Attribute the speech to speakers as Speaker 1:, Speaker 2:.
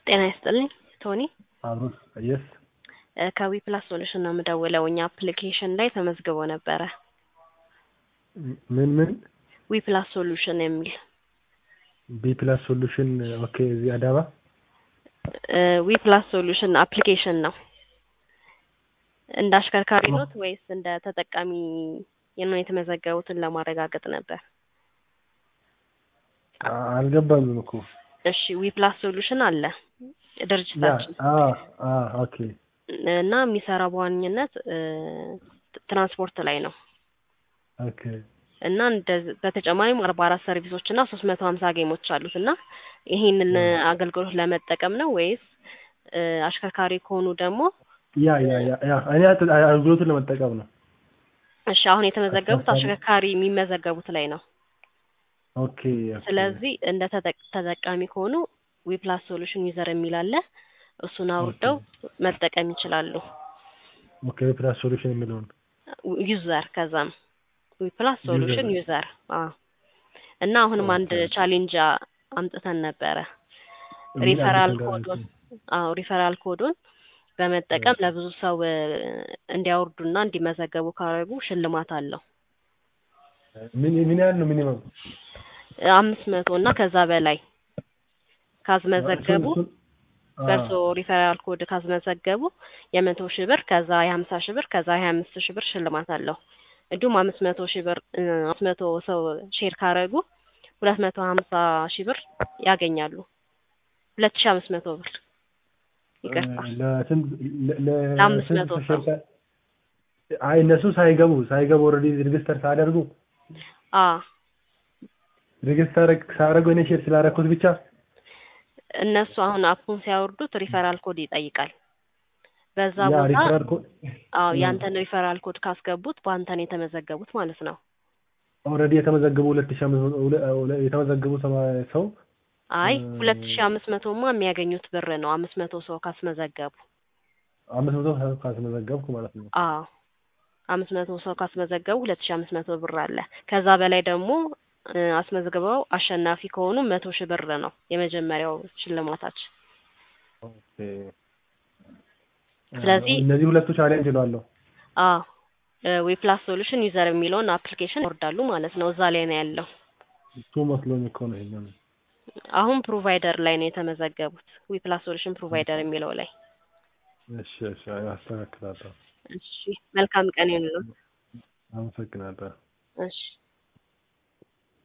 Speaker 1: ጤና ይስጥልኝ ቶኒ
Speaker 2: አብሮስ የስ
Speaker 1: ከዊ ፕላስ ሶሉሽን ነው የምደውለው። እኛ አፕሊኬሽን ላይ ተመዝግቦ ነበረ።
Speaker 2: ምን ምን
Speaker 1: ዊ ፕላስ ሶሉሽን የሚል
Speaker 2: ቢ ፕላስ ሶሉሽን ኦኬ። እዚህ አዳማ
Speaker 1: ዊ ፕላስ ሶሉሽን አፕሊኬሽን ነው። እንደ አሽከርካሪ ኖት ወይስ እንደ ተጠቃሚ ነው የተመዘገቡትን ለማረጋገጥ ነበር?
Speaker 2: አልገባኝም እኮ
Speaker 1: እሺ ዊ ፕላስ ሶሉሽን አለ
Speaker 2: ያ
Speaker 1: ድርጅታችን
Speaker 2: አ አ ኦኬ
Speaker 1: እና የሚሰራው በዋነኝነት ትራንስፖርት ላይ ነው
Speaker 2: ኦኬ
Speaker 1: እና እንደ በተጨማሪም አርባ አራት ሰርቪሶች እና ሶስት መቶ ሀምሳ ጌሞች አሉት እና ይሄንን አገልግሎት ለመጠቀም ነው ወይስ እ አሽከርካሪ ከሆኑ ደግሞ
Speaker 2: ያ ያ ያ ያ እኔ አት- አገልግሎቱን ለመጠቀም ነው።
Speaker 1: እሺ አሁን የተመዘገቡት አሽከርካሪ የሚመዘገቡት ላይ ነው።
Speaker 2: ኦኬ ኦኬ።
Speaker 1: ስለዚህ እንደ ተጠቅ- ተጠቃሚ ከሆኑ ዊ ፕላስ ሶሉሽን ዩዘር የሚል አለ። እሱን አውርደው መጠቀም ይችላሉ።
Speaker 2: ኦኬ ፕላስ ሶሉሽን የሚለውን
Speaker 1: ዩዘር ከዛም ዊ ፕላስ ሶሉሽን ዩዘር አዎ። እና አሁንም አንድ ቻሌንጅ አ- አምጥተን ነበረ ሪፈራል ኮዱን አዎ ሪፈራል ኮዱን በመጠቀም ለብዙ ሰው እ እንዲያወርዱና እንዲመዘገቡ ካደረጉ ሽልማት አለው።
Speaker 2: ምን ምን ያህል ነው ሚኒመም?
Speaker 1: አምስት መቶ እና ከዛ በላይ ካስመዘገቡ
Speaker 2: እሱን- አ፣
Speaker 1: በእርሶ ሪፈራል ኮድ ካስመዘገቡ የመቶ ሺህ ብር ከዛ የሀምሳ ሺህ ብር ከዛ የሀያ አምስት ሺህ ብር ሽልማት አለው። እንዲሁም አምስት መቶ ሺህ ብር እ አምስት መቶ ሰው ሼር ካረጉ ሁለት መቶ ሀምሳ ሺህ ብር ያገኛሉ። ሁለት ሺህ አምስት መቶ ብር ይቅርታ
Speaker 2: ለስንት ለ- ለ-
Speaker 1: ለአምስት
Speaker 2: ስንት
Speaker 1: መቶ
Speaker 2: ሺህ
Speaker 1: ሰው።
Speaker 2: አይ እነሱ ሳይገቡ ሳይገቡ ኦልሬዲ ሬጅስተር ሳያደርጉ
Speaker 1: አ
Speaker 2: ሬጅስተር ሳያደርጉ እኔ ሼር ስላደረኩት ብቻ
Speaker 1: እነሱ አሁን አፑን ሲያወርዱት ሪፈራል ኮድ ይጠይቃል። በዛ
Speaker 2: ያ
Speaker 1: ቦታ
Speaker 2: ሪፈራል ኮድ
Speaker 1: አዎ ያንተን ሪፈራል ኮድ ካስገቡት በአንተን የተመዘገቡት ማለት ነው።
Speaker 2: ኦልሬዲ የተመዘገቡ ሁለት ሺህ አምስት መቶ ሁለ- ሁለ- የተመዘገቡ ሰማ- ሰው
Speaker 1: አይ
Speaker 2: እ-
Speaker 1: ሁለት ሺህ አምስት መቶማ የሚያገኙት ብር ነው አምስት መቶ ሰው ካስመዘገቡ።
Speaker 2: አምስት መቶ ሰው ካስመዘገብኩ ማለት ነው።
Speaker 1: አዎ አምስት መቶ ሰው ካስመዘገቡ ሁለት ሺህ አምስት መቶ ብር አለ። ከዛ በላይ ደግሞ እ አስመዝግበው አሸናፊ ከሆኑ መቶ ሺህ ብር ነው የመጀመሪያው ሽልማታችን።
Speaker 2: ኦኬ።
Speaker 1: ስለዚህ
Speaker 2: እነዚህ ሁለቱ ቻሌንጅ እለዋለሁ።
Speaker 1: አዎ ዊ ፕላስ ሶሉሽን ዩዘር የሚለውን አፕሊኬሽን ይወርዳሉ ማለት ነው። እዛ ላይ ነው ያለው።
Speaker 2: እሱ መስሎኝ እኮ ነው ይሄኛው።
Speaker 1: አሁን ፕሮቫይደር ላይ ነው የተመዘገቡት። ዊ ፕላስ ሶሉሽን ፕሮቫይደር የሚለው ላይ።
Speaker 2: እሺ እሺ አስተካክላለሁ።
Speaker 1: እሺ መልካም ቀን ይሁንልዎት።
Speaker 2: አመሰግናለሁ።
Speaker 1: እሺ